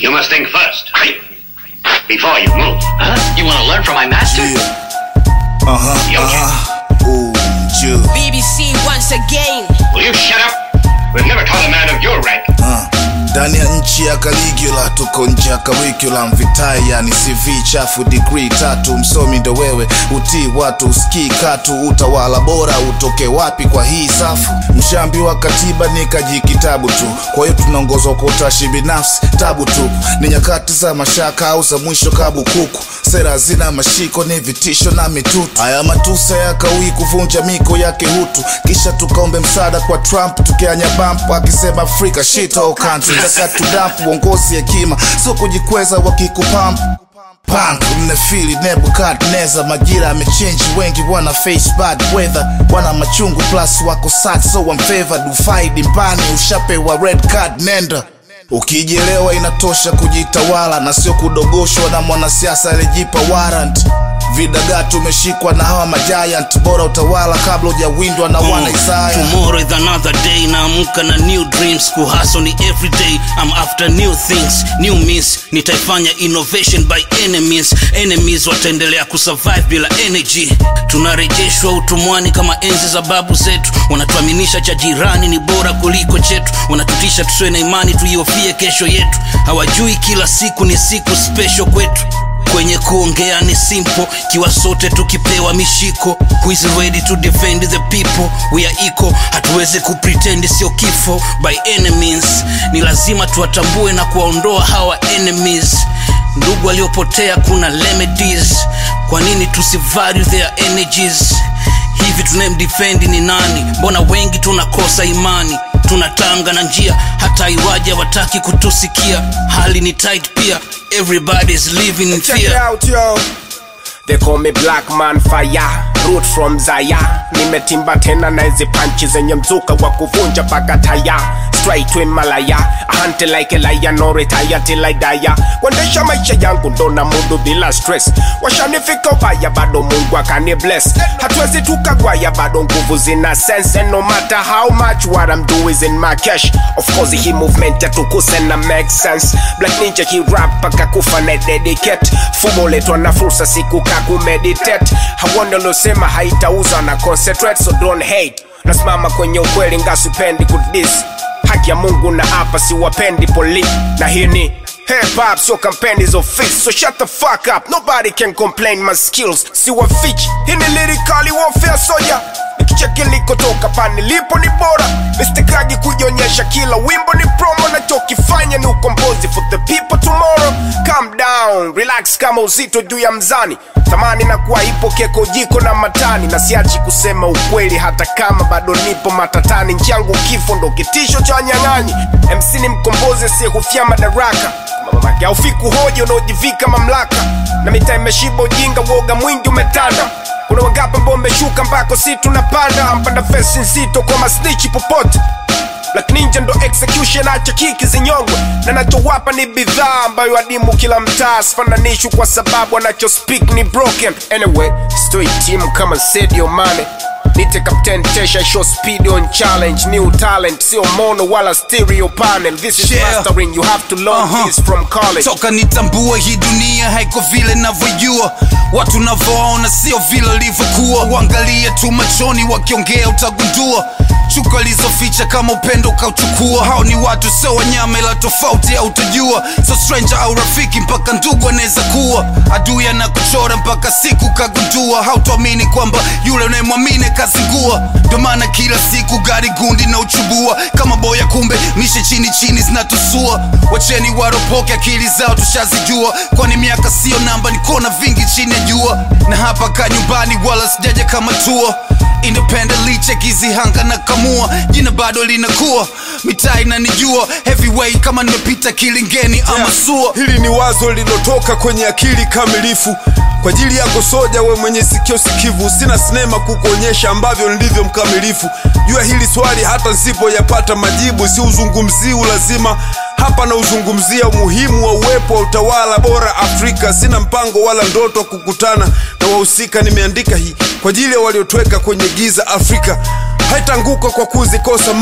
You must think first. Before you move. Huh? You want to learn from my master? Uh-huh, Yogi. uh-huh. Ooh, Jew. BBC once again. Will you shut up? We've never taught a man of your rank. Uh. ndani ya nchi ya Caligula tuko nje ya curriculum vitai yani CV chafu degree tatu msomi ndo wewe utii watu usikii katu utawala bora utoke wapi kwa hii safu mshambi wa katiba ni kaji kitabu tu kwa hiyo tunaongozwa kwa utashi binafsi tabu tu ni nyakati za mashaka au za mwisho kabu kuku sera zina mashiko ni vitisho na mitutu haya matusa yakawii kuvunja miko yake hutu kisha tukaombe msaada kwa trump tukianya bamp akisema afrika shit all country takatudamp uongozi hekima sio kujikweza wakikupamp punk mnafili nebukadneza majira amechenji wengi wana face bad weather wana machungu plus wako sad so I'm favored ufaidi mbani ushapewa red card nenda ukijelewa inatosha kujitawala na sio kudogoshwa na mwanasiasa alijipa warrant vidagaa tumeshikwa na hawa majiant bora utawala kabla ujawindwa na wana isaya Tomorrow is another day naamka na new dreams kuhaso ni everyday I'm after new things new means nitaifanya innovation by enemies enemies wataendelea kusurvive bila energy tunarejeshwa utumwani kama enzi za babu zetu wanatuaminisha cha jirani ni bora kuliko chetu wanatutisha tusiwe na imani tuiofie kesho yetu hawajui kila siku ni siku special kwetu kwenye kuongea ni simple kiwa sote tukipewa mishiko who is ready to defend the people we are equal hatuwezi kupretend sio kifo by enemies ni lazima tuwatambue na kuwaondoa hawa enemies ndugu waliopotea kuna remedies kwa nini tusivalue their energies hivi tunayemdefendi ni nani mbona wengi tunakosa imani tunatanga na njia hata iwaje wataki kutusikia hali ni tight pia everybody's living in Check it fear out, yo. They call me black man fire root from Zaya nimetimba tena na hizi panchi zenye mzuka wa kuvunja mpaka taya straight to Himalaya hunt like a lion no retire till I die kuendesha maisha yangu ndo na mudu bila stress washanifika ubaya bado Mungu akani bless hatuwezi tukagwaya bado nguvu zina sense and no matter how much what I'm doing is in my cash of course hii movement yatukuse na make sense black ninja ki rap paka kufa na dedicate fumo letwa na fursa siku kakumeditate hawone uliosema haitauza na concentrate so don't hate nasimama kwenye ukweli ngasipendi kudis haki ya mungu na hapa siwapendi poli na hii ni Hip hop sio kampeni za ofisi so shut the fuck up nobody can complain my skills siwafichi hii ni lyrically warfare soja nikicheki nilikotoka pa nilipo ni bora mistikagi kujionyesha kila wimbo ni promo nachokifanya ni ukombozi for the people tomorrow calm down relax kama uzito juu ya mzani thamani na kuwa ipo keko jiko na matani na siachi kusema ukweli hata kama bado nipo matatani nchangu kifo ndo kitisho cha wanyang'anyi mc ni mkombozi asiyehufia madaraka mamake aufiku hoja unaojivika mamlaka na mitaa imeshiba ujinga woga mwingi umetanda kuna wangapi ambao umeshuka mbako si tunapanda mpanda fesi nzito kwa masnichi popote Black Ninja ndo execution acha kiki zinyongwe na nachowapa ni bidhaa ambayo adimu kila mtaa sifananishwi kwa sababu anacho speak ni broken anyway stoi team kama Sadio Mane nite captain tesha show speed on challenge new talent sio mono wala stereo panel this is Yeah. mastering you have to learn Uh-huh. this from college toka nitambua hii dunia haiko vile navyojua watu navyoona sio vile livyokuwa uangalie tu machoni wakiongea utagundua chuka alizoficha kama upendo ukauchukua hao ni watu sio wanyama ila tofauti au utajua so stranger au rafiki mpaka ndugu anaweza kuwa adui anakuchora mpaka siku kagundua hautuamini kwamba yule unayemwamini kazingua ndio maana kila siku gari gundi na uchubua kama boya kumbe mishe chini chini zinatusua wacheni waropoke akili zao tushazijua kwani miaka sio namba nikona vingi chini ya jua na hapa ka nyumbani wala sijaja kama tua independently chekizi hanga na kamua jina bado linakuwa mitaa inanijua heavyweight kama nimepita kilingeni ama sua hili ni wazo lilotoka kwenye akili kamilifu kwa ajili yako soja we mwenye sikio sikivu sina sinema kukuonyesha ambavyo nilivyo mkamilifu jua hili swali hata nsipoyapata majibu si uzungumzii ulazima hapa na uzungumzia umuhimu wa uwepo wa utawala bora afrika sina mpango wala ndoto wa kukutana na wahusika nimeandika hii kwa ajili ya waliotweka kwenye giza afrika haitanguka kwa kuzikosa mali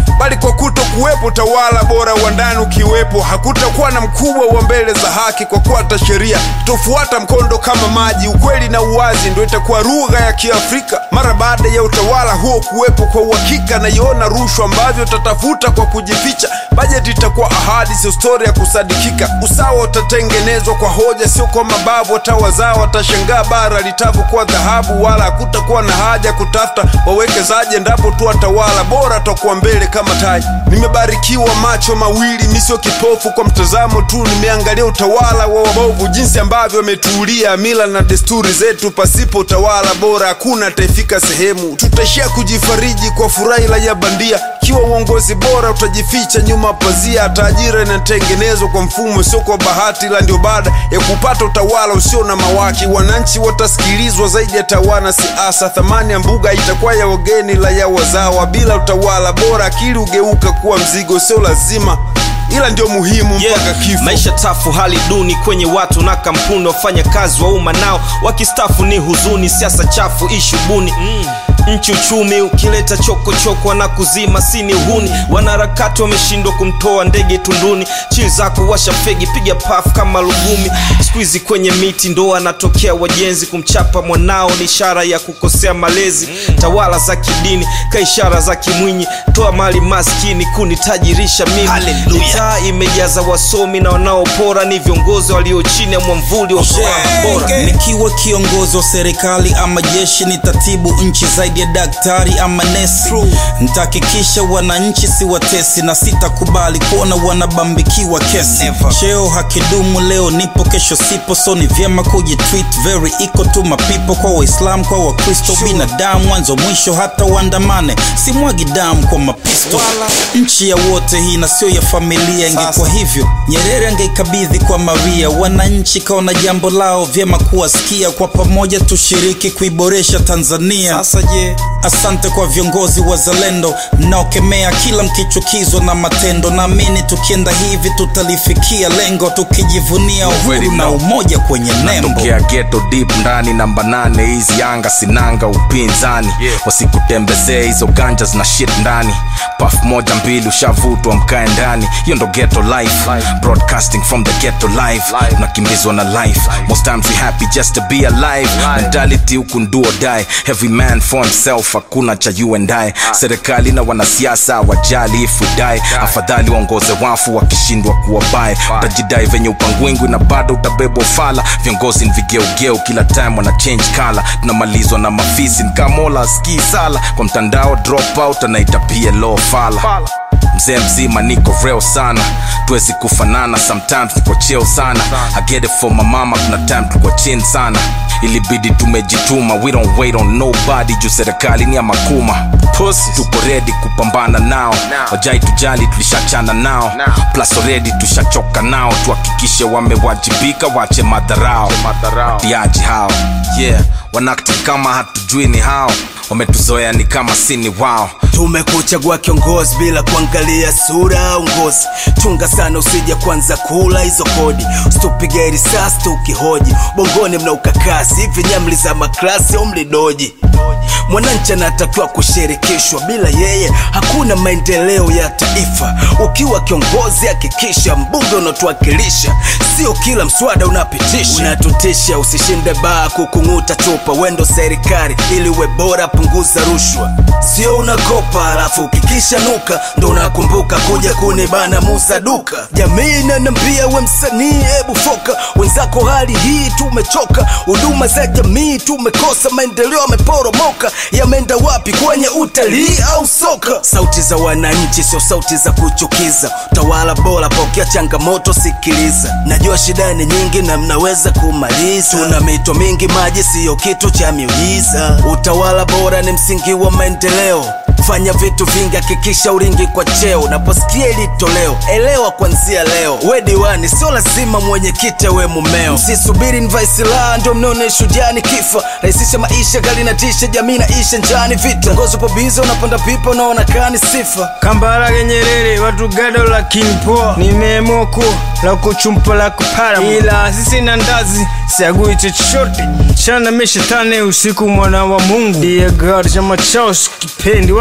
bali kwa kuto kuwepo utawala bora wa ndani ukiwepo hakutakuwa na mkubwa wa mbele za haki kwa kuata sheria tofuata mkondo kama maji ukweli na uwazi ndo itakuwa lugha ya kiafrika mara baada ya utawala huo kuwepo kwa uhakika naiona rushwa ambavyo tatafuta kwa kujificha bajeti itakuwa ahadi sio stori ya kusadikika usawa utatengenezwa kwa hoja sio kwa mabavu watawazao watashangaa bara litavyokuwa dhahabu wala hakutakuwa na haja kutafuta wawekezaji endapo tu watawala bora takuwa mbele kama taji nimebarikiwa macho mawili misio kipofu kwa mtazamo tu nimeangalia utawala wa wabovu jinsi ambavyo wametuulia mila na desturi zetu pasipo utawala bora hakuna ataifika sehemu tutaishia kujifariji kwa furaha ya bandia ikiwa uongozi bora utajificha nyuma pazia hata ajira inatengenezwa kwa mfumo sio kwa bahati la ndio baada ya kupata utawala usio na mawaki wananchi watasikilizwa zaidi ya tawana siasa thamani ya mbuga itakuwa ya wageni la ya wazawa bila utawala bora akili ugeuka kuwa mzigo sio lazima ila ndio muhimu mpaka kifo maisha tafu hali duni kwenye watu na kampuni wafanya kazi wa umma nao wakistafu ni huzuni siasa chafu ishubuni mm. nchi uchumi ukileta chokochoko na kuzima sini uhuni wanaharakati wameshindwa kumtoa ndege tunduni chii zako washa fegi piga paf kama lugumi skuizi kwenye miti ndo anatokea wajenzi kumchapa mwanao ni ishara ya kukosea malezi tawala za kidini ka ishara za kimwinyi toa mali maskini kunitajirisha mimi mitaa imejaza wasomi na wanaopora ni viongozi walio chini ya mwamvuli wa utawala bora nikiwa kiongozi wa serikali ama jeshi nitatibu nchi zaidi ya daktari ama nesi nitahakikisha wananchi si watesi na sitakubali kuona wanabambikiwa kesi cheo hakidumu leo nipo kesho sipo so ni vyema kujitweet very equal to my people kwa waislam kwa wakristo binadamu mwanzo mwisho hata uandamane simwagi damu kwa mapisto nchi ya wote hii na sio ya familia ingekuwa hivyo nyerere angeikabidhi kwa maria wananchi kaona jambo lao vyema kuwasikia kwa pamoja tushiriki kuiboresha tanzania sasa je asante kwa viongozi wazalendo mnaokemea kila mkichukizwa na matendo naamini tukienda hivi tutalifikia lengo tukijivunia uhuru na umoja kwenye nembo tokea geto deep ndani namba nane hizi anga sinanga upinzani yeah. wasikutembezee hizo ganja zina shit ndani paf moja mbili ushavutwa mkae ndani hiyo ndo ghetto life. life broadcasting from the ghetto life nakimbizwa na life most times we happy just to be alive mentality huku nduo die every man for himself hakuna cha you and I serikali na wanasiasa wajali if we die afadhali waongoze wafu wakishindwa kuwa bae utajidai venye upangwingwi na bado utabebwa fala viongozi ni vigeugeu kila time wana change kala tunamalizwa na mafisi nkamola ski sala kwa mtandao drop out anaita plo fala mzee mzima niko real sana tuwezi kufanana sometimes niko cheo sana I get it for my mama kuna time tulikuwa chini sana ilibidi tumejituma we don't wait on nobody juu serikali ni ya makuma Pussies. tuko redi kupambana nao wajai tujali tulishachana nao plus already tushachoka nao tuhakikishe wamewajibika wache madharao watiaji hao yeah wanakti kama hatujui ni hao wametuzoea ni kama sini wao tumekuchagua kiongozi bila kuangalia sura au ngozi chunga sana usija kwanza kula hizo kodi usitupige risasi tukihoji bongoni mna ukakasi hivi nyamli za maklasi au mlidoji mwananchi anatakiwa kushirikishwa bila yeye hakuna maendeleo ya taifa ukiwa kiongozi hakikisha mbunge unatuwakilisha sio kila mswada unapitisha unatutisha usishinde baa kukung'uta chupa wendo serikali ili uwe bora punguza rushwa sio unakopa alafu ukikisha nuka ndo unakumbuka kuja kunibana musa duka jamii nanambia we msanii hebu foka wenzako hali hii tumechoka huduma za jamii tumekosa maendeleo yameporomoka yameenda wapi kwenye utalii au soka sauti za wananchi sio sauti za kuchukiza utawala bora pokea changamoto sikiliza najua shida ni nyingi na mnaweza kumaliza tuna mito mingi maji siyo kitu cha miujiza utawala bora ni msingi wa maendeleo fanya vitu vingi hakikisha uringi kwa cheo unaposikia ili toleo elewa kwanzia leo we diwani sio lazima mwenyekiti we mumeo msisubiri nvaisila ndio mnaone shujani kifa rahisisha maisha gari na tisha jamii naisha njani vita ngozi upo biza unapanda pipa unaona kani sifa kambarage nyerere watu gado lakini poa nimeamua kuwa la kuchumpa la kupara ila sisi na ndazi siagui chochote chana meshetane usiku mwana wa mungu ndiye gari chama chao sikipendi wa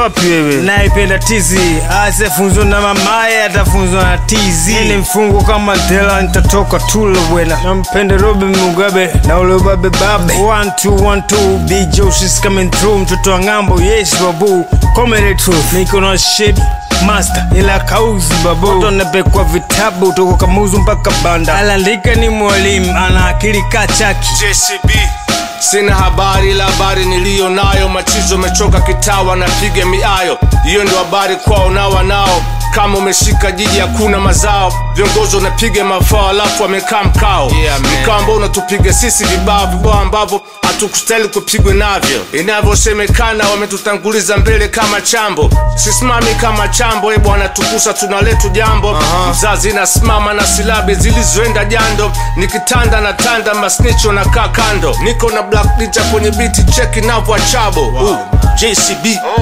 wapi wewe naipenda tizi asefunzwa na mamaye atafunzwa na tizi ni mfungo kama ndela nitatoka tulo bwena nampenda robin mugabe na ule ubabe babe one two one two big joe she's coming through mtoto wa ng'ambo yes babu comedy truth niko na shit master ila kauzi babu Watu wanapekwa vitabu toko kamuzu mpaka banda alaandika ni mwalimu ana akili kachaki JCB sina habari ila habari niliyo nayo machizo umechoka kitawa napiga miayo hiyo ndio habari kwao na wanao kama umeshika jiji hakuna mazao viongozi wanapiga mafao alafu wamekaa mkao Yeah, man. mkao ambao unatupiga sisi vibao vibao ambavyo hatukustahili kupigwa navyo inavyosemekana wametutanguliza mbele kama chambo sisimami kama chambo e bwana tukusa tunaletu jambo uh-huh. mzazi nasimama na silabi zilizoenda jando nikitanda na tanda masnicho na kaa kando niko na black ninja kwenye biti cheki navwa chabo wow. jcb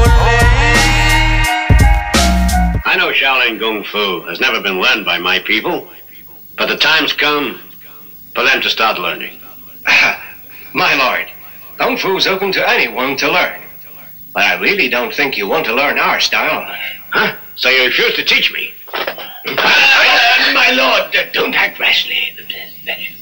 I know Shaolin Kung Fu has never been learned by my people, but the time's come for them to start learning. My lord, Kung Fu's open to anyone to learn. But I really don't think you want to learn our style. Huh? So you refuse to teach me? Uh, my lord, uh, don't act rashly.